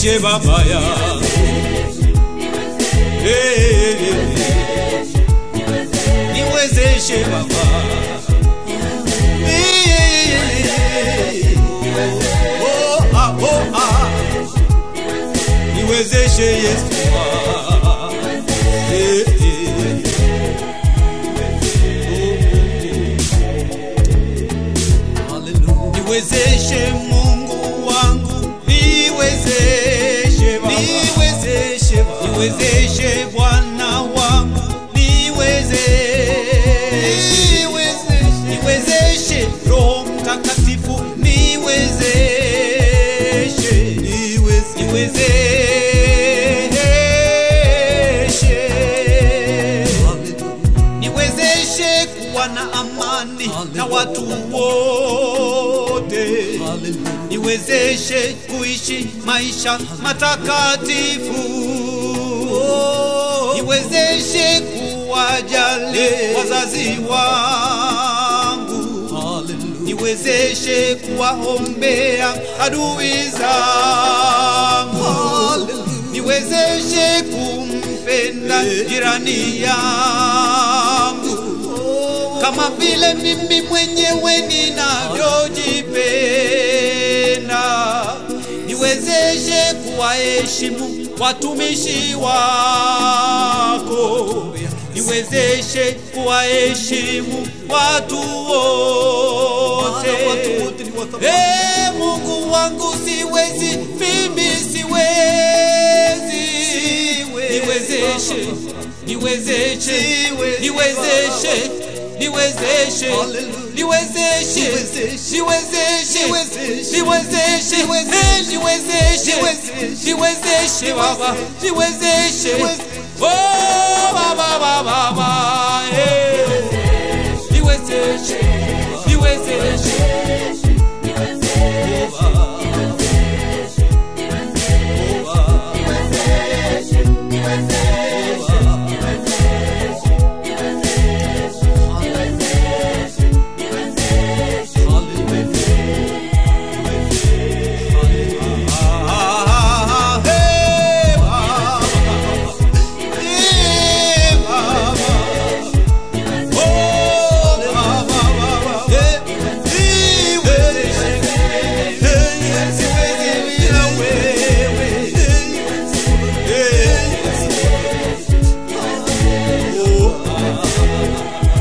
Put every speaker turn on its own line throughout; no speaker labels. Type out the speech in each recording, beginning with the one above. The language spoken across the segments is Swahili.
niwezeshe baba yangu Eh, niwezeshe baba Eh, oh, ah, oh, ah. niwezeshe yesu Eh, eh. niwezeshe mungu wangu niwezeshe Baba. niwezeshe Baba. niwezeshe bwana wangu niwezeshe niwezeshe roho mtakatifu niwezeshe niwezeshe niwezeshe kuwa na amani na watu wote niwezeshe kuishi maisha matakatifu niwezeshe kuwajali wazazi wangu niwezeshe kuwaombea adui zangu niwezeshe kumpenda jirani yangu kama vile mimi mwenyewe ninavyojipenda niwezeshe kuwaheshimu watumishi wako niwezeshe kuwaheshimu watu wote Eh, mungu wangu siwezi mimi siwezi niwezeshe niwezeshe niwezeshe niwezeshe niwezeshe niwezeshe niwezeshe Eh, niwezeshe niwezeshe baba niwezeshe oh baba baba baba eh niwezeshe niwezeshe Ah, hey, baba. Eh, baba. Oh, baba, baba. Eh, niwezeshe. Eh, siwezi bila wewe. Eh, oh,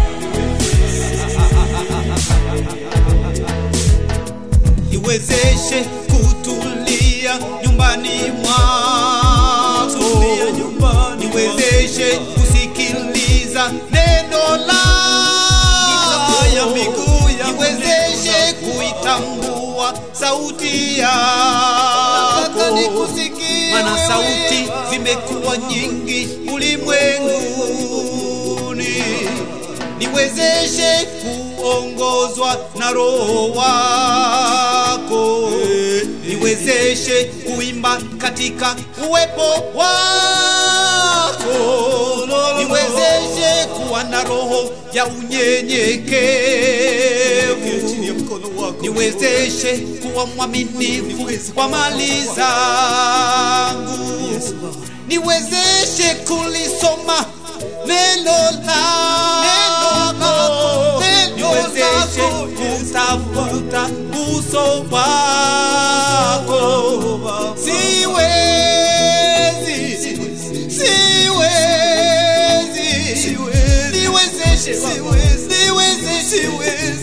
niwezeshe kutulia nyumbani mwako niwezeshe kusikiliza neno lako niwezeshe kuitambua sauti yako mana sauti zimekuwa nyingi ulimwenguni niwezeshe kuongozwa na roho wako niwezeshe kuimba katika uwepo wako niwezeshe kuwa na roho ya unyenyekevu niwezeshe kuwa mwaminifu kwa mali zangu niwezeshe kulisoma neno lako niwezeshe kutafuta uso wako siwezi siwezi niwezeshe Baba. niwezeshe